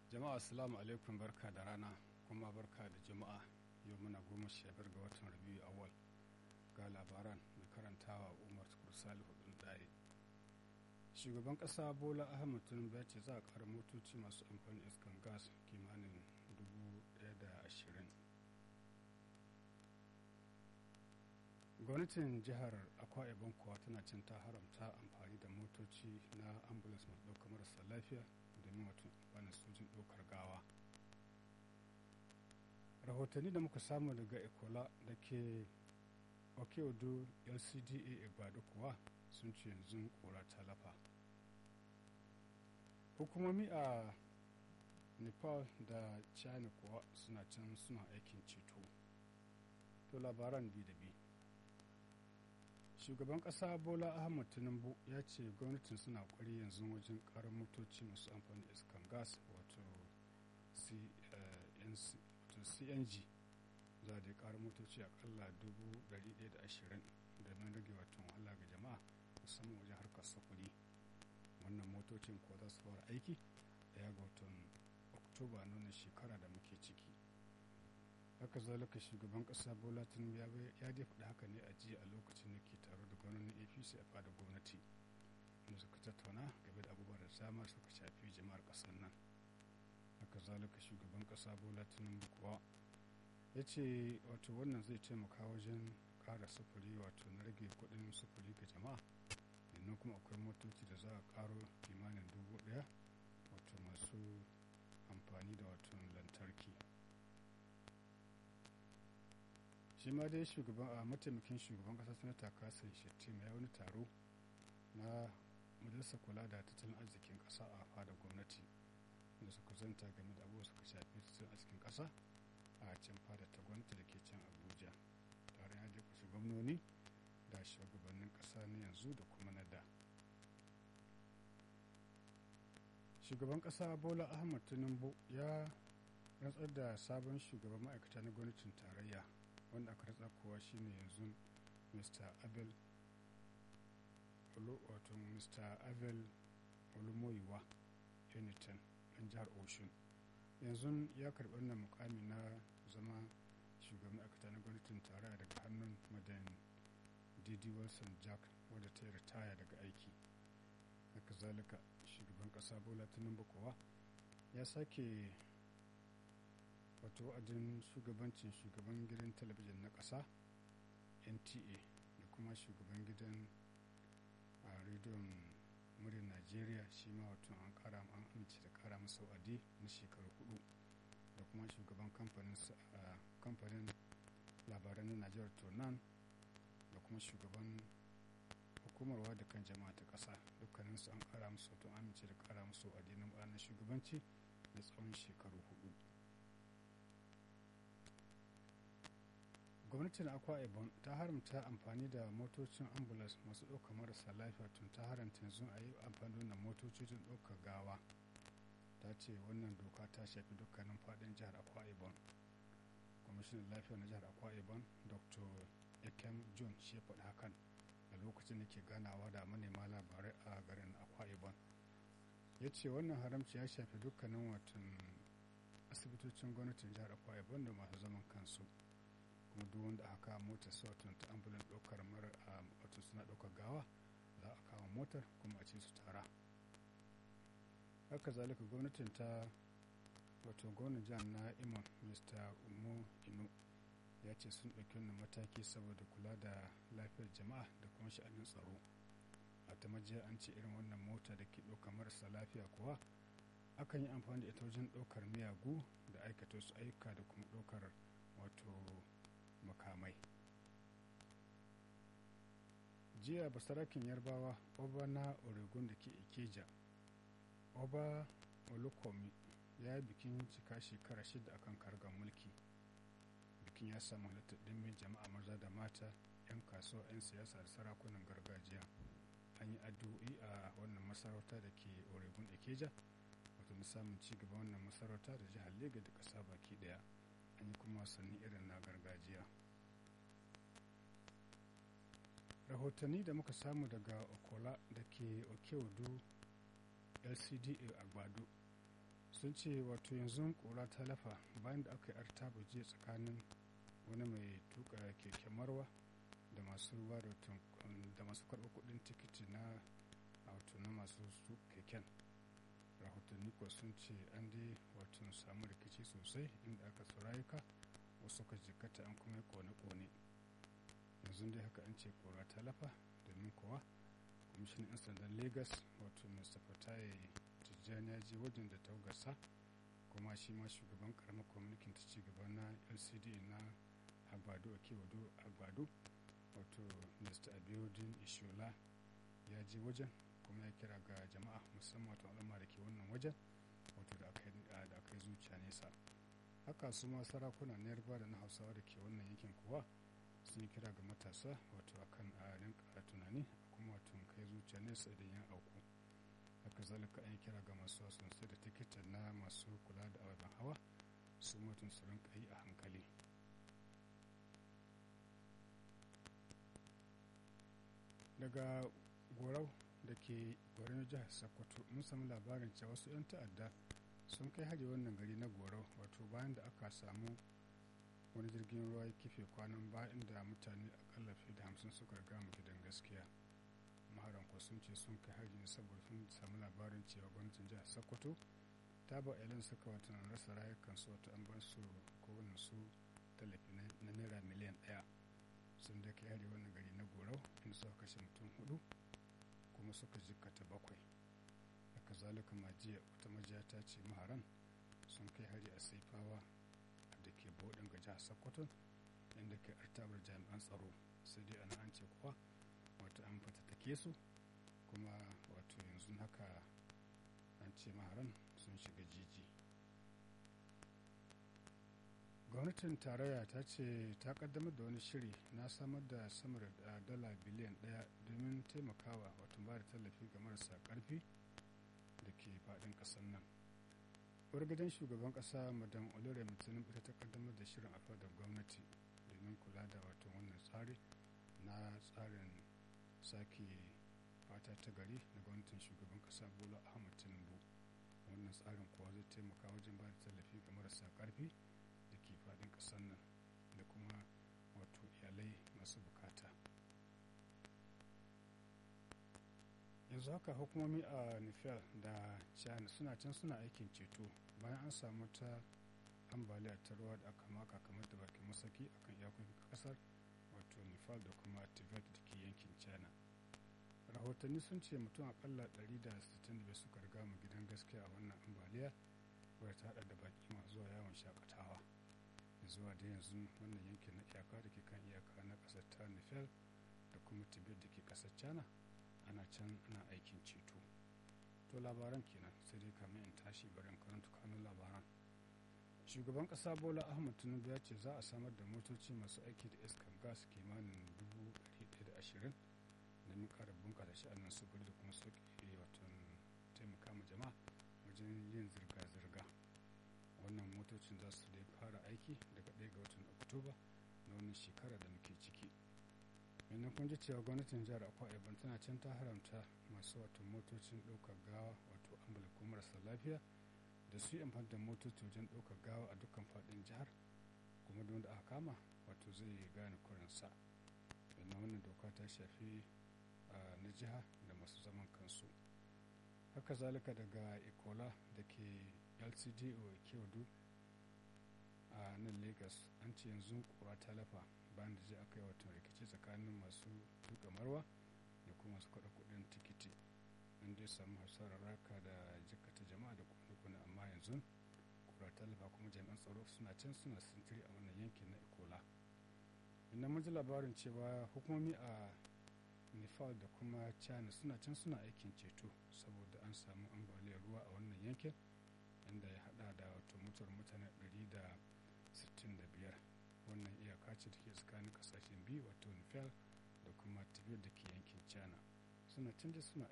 jama'a assalamu alaikum barka da rana kuma barka da jama'a yau muna goma sha biyar ga watan rabiu awal ga labaran mai karantawa umar tukur salihu ɗin ɗaya shugaban ƙasa bola ahmad tinubu ya ce za a ƙara motoci masu amfani iskan gas kimanin dubu ɗaya da ashirin gwamnatin jihar akwa ibon kuwa tana cin ta haramta amfani da motoci na ambulance masu ɗaukar marasa lafiya domin wato amfanin sojin ɗaukar gawa rahotanni da muka samu daga ikola da ke okeodo lcda igbado kuwa sun ce yanzu kora ta lafa hukumomi a nepal da china kuwa suna can suna aikin ceto to labaran bi da bi shugaban kasa bola ahmad tinubu ya ce gwamnatin suna kwari yanzu wajen karar motoci masu amfani da iskan gas wato cng za da karar motoci akalla 120 domin rage wato wahala ga jama'a musamman wajen harkar sufuri wannan motocin ko za su fara aiki daya ga watan oktoba nuna shekara da muke ciki haka zalika shugaban kasa bola tinubu ya dai faɗi haka ne a jiya a lokacin da ke taro da gwamnonin apc a fada gwamnati inda suka tattauna game da abubuwa da dama suka shafi jama'ar ƙasar nan haka zalika shugaban kasa bola tinubu kuwa ya ce wato wannan zai taimaka wajen ƙara sufuri wato na rage kuɗin sufuri ga jama'a sannan kuma akwai motoci da za a ƙaro kimanin dubu ɗaya wato masu amfani da wato lantarki shi ma dai shugaban a mataimakin shugaban kasa sanata kasan shettima ya wani taro na majalisar kula da tattalin arzikin kasa a fada gwamnati da suka zanta game da abubuwa suka shafi tattalin arzikin kasa a can fada ta gwamnati da ke can abuja tare ya je kusa gwamnoni da shugabannin kasa na yanzu da kuma na da shugaban kasa bola ahmad tinubu ya rantsar da sabon shugaban ma'aikata na gwamnatin tarayya wanda aka ratsa kowa shine yanzu mr abel wato mr abel olumoyiwa uniton ɗan jihar oshun yanzu ya karɓi wannan mukami na zama shugaban ma'aikata na gwamnatin tarayya daga hannun madan didi wilson jack wadda ta yi ritaya daga aiki haka zalika shugaban ƙasa bola tinubu kowa ya sake wato wa'adin shugabancin shugaban gidan talabijin na ƙasa nta da kuma shugaban gidan a rediyon muryar najeriya shi ma wato an kara an amince da kara masa wa'adi na shekaru hudu da kuma shugaban kamfanin labaran na najeriya tonan da kuma shugaban hukumar da kan jama'a ta ƙasa dukkaninsu an kara musu wato amince da kara musu wa'adi na shugabanci na tsawon shekaru hudu gwamnatin akwa ibon ta haramta amfani da motocin ambulance masu ɗaukar marasa lafiya tun ta haramta yanzu a yi amfani da motoci don ɗaukar gawa ta ce wannan doka ta shafi dukkanin faɗin jihar akwa ibon kwamishinan lafiya na jihar akwa ibon dr ekem john shi ya faɗi hakan a lokacin da ke ganawa da manema labarai a garin akwa ibon ya ce wannan haramci ya shafi dukkanin watan asibitocin gwamnatin jihar akwa ibon da masu zaman kansu kuma duk wanda aka kawo motar su wato ta ambulan ɗaukar mara wato suna ɗaukar gawa za a kawo motar kuma a ce su tara haka zalika gwamnatin ta wato gwamnan jihar na imon mr umo ino ya ce sun ɗauki wannan mataki saboda kula da lafiyar jama'a da kuma sha'anin tsaro a ta majiya an ce irin wannan mota da ke ɗaukar marasa lafiya kuwa akan yi amfani da ita wajen ɗaukar miyagu da aikata su ayyuka da kuma ɗaukar wato makamai jiya basarakin yarbawa oba na oregon da ke ikeja oba olukomi ya yi bikin cika shekara shida akan kargar mulki bikin ya samu halittar dimbin jama'a maza da mata 'yan kasuwa 'yan siyasa da sarakunan gargajiya an yi addu'o'i a wannan masarauta da ke oregon ikeja wato na samun ci gaba wannan masarauta da jihar lega da ƙasa baki daya an yi kuma wasanni irin na gargajiya rahotanni da muka samu daga okola da ke okeodu lcda agbado sun ce wato yanzu kura ta lafa bayan da aka yi artaba jiya tsakanin wani mai tuka keken marwa da masu ruwa da masu karɓar kuɗin tikiti na wato na masu su keken rahotanni ko sun ce an dai wato samu rikici sosai inda aka rayuka wasu ka jikata an kuma kone-kone yanzu dai haka an ce kora ta lafa domin kuwa kwamishinan 'yan sandan lagos wato mr fataye tijjani ya je wajen da taugarsa kuma shi ma shugaban karamar kwamitin ta ci gaba na lcd na agbado a kewado agbado wato mr abiodun ishola ya je wajen kuma ya kira ga jama'a musamman wato al'umma da ke wannan wajen wato da aka yi zuciya nesa haka su ma sarakuna na yarba da na hausawa da ke wannan yankin kuwa sun yi kira ga matasa wato akan a rinka tunani kuma wato kai zuciya nesa idan ya auku haka zalika an yi kira ga masu sosai da tikitin na masu kula da ababen hawa su mutum su rinka yi a hankali daga gorau da ke gwarin jihar sokoto mun sami labarin cewa wasu 'yan ta'adda sun kai hari wannan gari na gorau wato bayan da aka samu wani jirgin ruwa ya kife kwanan ba inda mutane akalla fiye da hamsin suka riga mu gidan gaskiya maharan ko sun ce sun kai hari ne saboda sun samu labarin cewa gwamnatin jihar sokoto ta ba ilan suka wata rasa rayukansu wata an ba su kowane su tallafi na naira miliyan ɗaya sun da kai hari wannan gari na gorau inda suka kashe mutum hudu kuma suka jikkata bakwai haka zalika majiya wata majiya ta ce maharan sun kai hari a saifawa da ke bodin ga jihar sokoto inda ke artabar jami'an tsaro sai dai ana an ce kuwa wato an fatattake su kuma wato yanzu haka an ce maharan sun shiga jiji gwamnatin tarayya ta ce ta kaddamar da wani shiri na samar da sama da dala biliyan daya domin taimakawa wato ba da tallafi ga marasa karfi da ke faɗin ƙasar nan gidan shugaban ƙasa madan olore mutumin ita ta kaddamar da shirin a fadar gwamnati domin kula da wato wannan tsari na tsarin sake fata ta gari na gwamnatin shugaban ƙasa bola ahmad tinubu wannan tsarin kuwa zai taimaka wajen ba da tallafi ga marasa karfi da ke faɗin ƙasar nan da kuma wato iyalai masu bukata yanzu haka hukumomi a nifel da china suna can suna aikin ceto bayan an samu ta ambaliya ta ruwa da aka maka kamar da bakin masaki akan iyakokin kasar wato nifal da kuma tibet da ke yankin china rahotanni sun ce mutum akalla 165 suka riga mu gidan gaskiya a wannan ambaliya wadda ta hada da baki masu zuwa yawon shakatawa zuwa da yanzu wannan yankin na iyaka da ke kan iyaka na kasar ta nifel da kuma tibet da ke kasar china ana can ana aikin ceto to labaran kenan sai dai kamar in tashi bari in karanta kanun labaran shugaban kasa bola ahmad tinubu ya ce za a samar da motoci masu aiki da iskar gas kimanin 120 domin kara bunkasa sha'anin sufuri da kuma sauƙi watan taimaka ma jama'a wajen yin zirga-zirga wannan motocin za su dai fara aiki daga 1 ga watan oktoba na wannan shekara da muke ciki yanzu kun ji cewa gwamnatin jihar akwa ibon tana can ta haramta masu wato motocin ɗaukar gawa wato ambula ko marasa lafiya da su yi amfani da motoci wajen ɗaukar gawa a dukkan faɗin jihar kuma don da aka kama wato zai gane kurinsa yanzu wannan doka ta shafi na jiha da masu zaman kansu haka zalika daga ikola da ke lcdo kewadu a nan lagos an ce yanzu kura ta lafa bayan da je aka yi watan rikici tsakanin masu tuka marwa da kuma masu kwaɗa kuɗin tikiti an dai samu hasarar raka da jikata jama'a da kone amma yanzu kura ta lafa kuma jami'an tsaro suna can suna sintiri a wannan yankin na ikola inda mun ji labarin cewa hukumomi a nepal da kuma china suna can suna aikin ceto saboda an samu ambaliyar ruwa a wannan yankin inda ya hada da wato mutuwar mutane 165 wannan iyaka ce da ke tsakanin kasashen biyu wato nepal da kuma tibet da ke yankin china suna canja suna